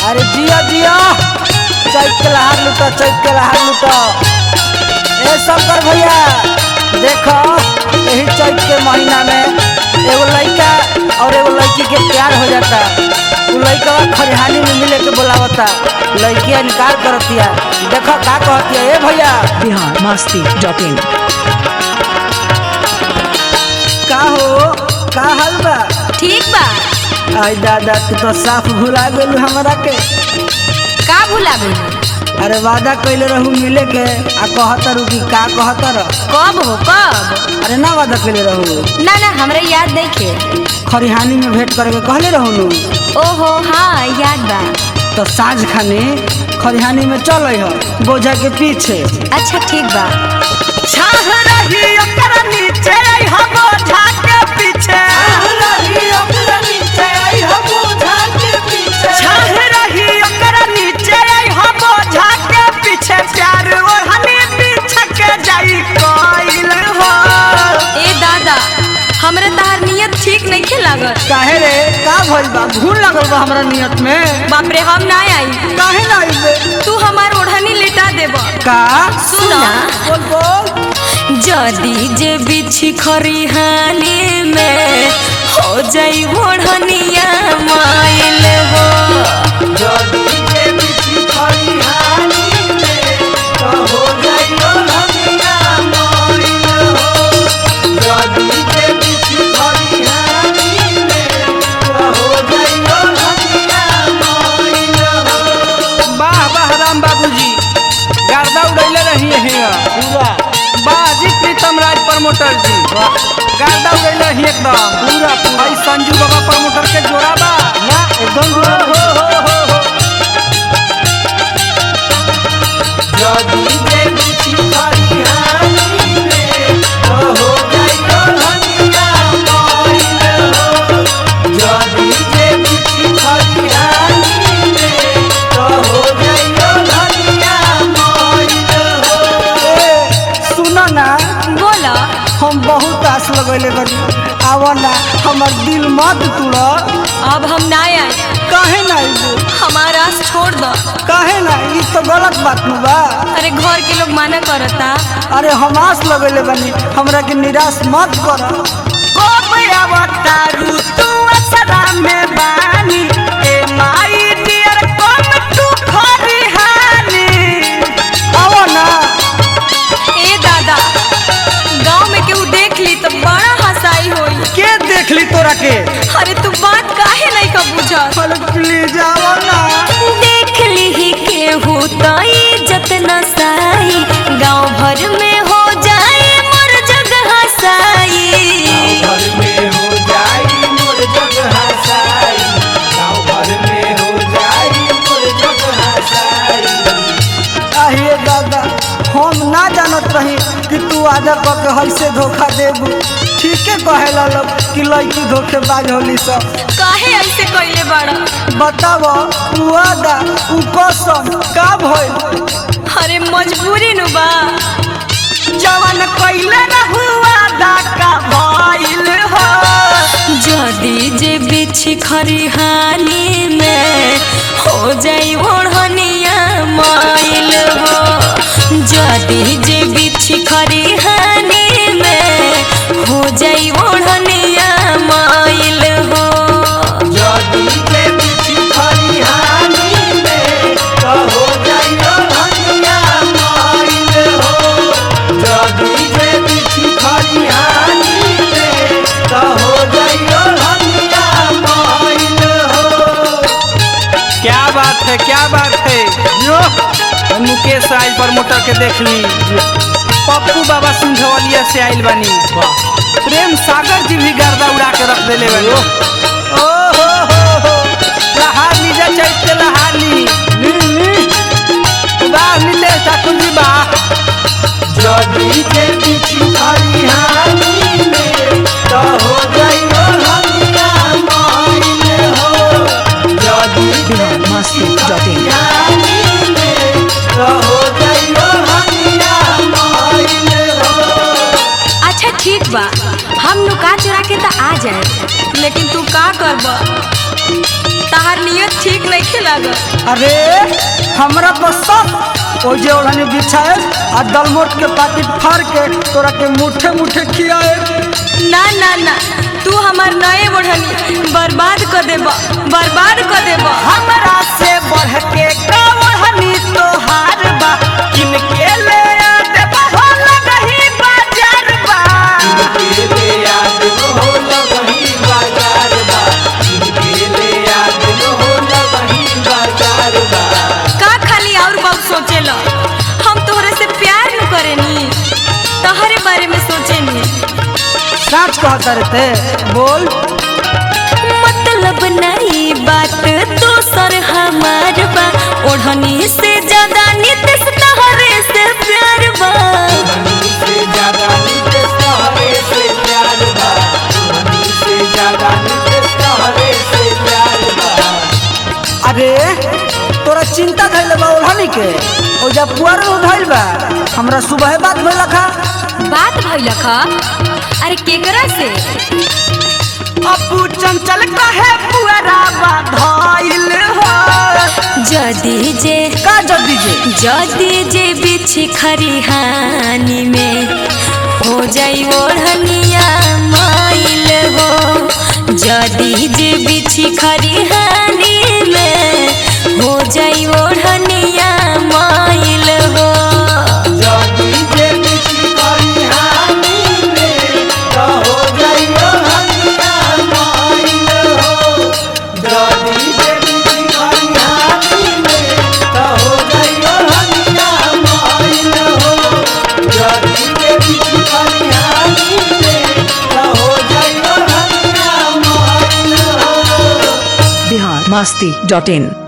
अरे जिया जिया चैत के लहार लूटा चैत के लहार लूटा ए शंकर भैया देखो यही चैत के महीना में एगो लड़का और एगो लड़की के प्यार हो जाता उ लड़का खरिहानी में मिले के बोलावता लड़किया इनकार करतिया देखो का कहतिया ए भैया बिहार मस्ती डॉट इन का हो का हाल बा ठीक बा आई दादा तू तो साफ भुला गेलू हमरा के का भुला गई अरे वादा कैले रहू मिले के आ कहतर कि का कहतर कब हो कब अरे ना वादा कैले रहू ना ना हमरा याद नहीं खे खरिहानी में भेंट करे के कहले रहू नु ओहो हाँ याद बा तो साँझ खाने खरिहानी में चल हो बोझा के पीछे अच्छा ठीक बा छाह रही ओकर नीचे आई हो बोझा के पीछे छाह रही ओकर नीचे आई हो बोझा के पीछे छाह रही ओकर नीचे आई हो बोझा के पीछे प्यार ओढ़नी पीछे के जाई कोइल हो ए दादा हमरा तहार नियत ठीक नहीं खे लागत काहे रे का भइल बा भूल लगल बा हमरा नियत में बाप रे हम ना आई काहे ना आइबे तू हमार ओढ़नी लिटा देब का सुना बोल बोल जदी जे बिछी खरिहानी में हो जाई ओढ़निया माइल हो वाह वाह राम बाबूजी गर्दा उड़ैले रही है पूरा बाजी प्रीतम राज प्रमोटर जी गर्दा उड़ैले रही एकदम पूरा पूरा भाई संजू बाबा प्रमोटर के जोड़ा बा ना एकदम जोड़ा हो हो हो हो सुनो ना बोला हम बहुत आस लगैले बनी आवा ना हमर दिल मत तोड़ अब हम ना आए काहे ना आइबे हमारा आस छोड़ दो काहे ना ई तो गलत बात नु बा अरे घर के लोग माना करता अरे हम आस लगैले बनी हमरा के निराश मत कर अवतारू तू असरा में बानी ए माई डियर कम तू खरिहानी आवो ना ए दादा गांव में केहू देख ली तो बड़ा हंसाई होई के देख ली तोरा के अरे तू बात काहे नहीं का बुझत चल प्लीज आवो ना देख ली ही केहू तो इज्जत न साई गांव भर में हो जाए मोर जग हसाई আহিए दादा हम ना जानत रही कि तू आधा क के हइसे धोखा देबू ठीके कहेला लोग कि लड़की धोखेबाज होली सब काहे ऐसे कइले बाड़ा बताव उ आदा उ कसम का भइल अरे मजबूरी नु बा जवन कइले न हुआ दा का भइल हो जदी जे बिछी खरिहानी में हो जाई ओढ़निया माइल हो जदी जे बिछी खरिहानी में हो जाई ओढ़निया माइल हो क्या बात है क्या बात है यो मुकेश राज प्रमोटर के देख ली पप्पू बाबा सिंघवलिया से आइल बानी प्रेम सागर जी भी गर्दा उड़ा के रख देले बानी ओ हो हो हो लहार लीजा चैत के लहार ली ली ली बा नीलेश ठाकुर जी बा बिहार मस्ती डॉट इन अच्छा ठीक बा हम नुका चुरा के तो आ जाए लेकिन तू का करब तहार नियत ठीक नहीं खेला लागल अरे हमरा तो सब ओ जे ओढ़नी बिछाए आ दलमोट के पाकिट फाड़ के तोरा के मुठे मुठे खियाए ना ना ना तू हमार नए ओढ़नी बर्बाद कर देब बर्बाद कर देब हमरा से बढ़ के का ओढ़नी तोहार बा किनके ले आ देबा हो लगही बाजार बा का खाली और बहुत सोचेल हम तोहरे से प्यार न करेनी तहरे बारे में सोचेनी सच कहता रहते बोल मतलब नहीं बात दोसर हमार बा ओढ़नी से ज्यादा नितेश तहरे से प्यार बा अरे तोरा चिंता धैले बा ओढ़नी के ओ जब पुआर में उधैल बा हमरा सुबह बात भइल खा बात भइल खा अरे केकरा से अपू चंचल कहे पुआरा बा धइल हो जदी जे का जल्दी जे जदी जे बिछी खरिहानी में हो जाई ओढ़निया माइल हो जदी जे बिछी खरिहानी में हो जाई ओढ़निया माइल हो बिहार मस्ती डॉट इन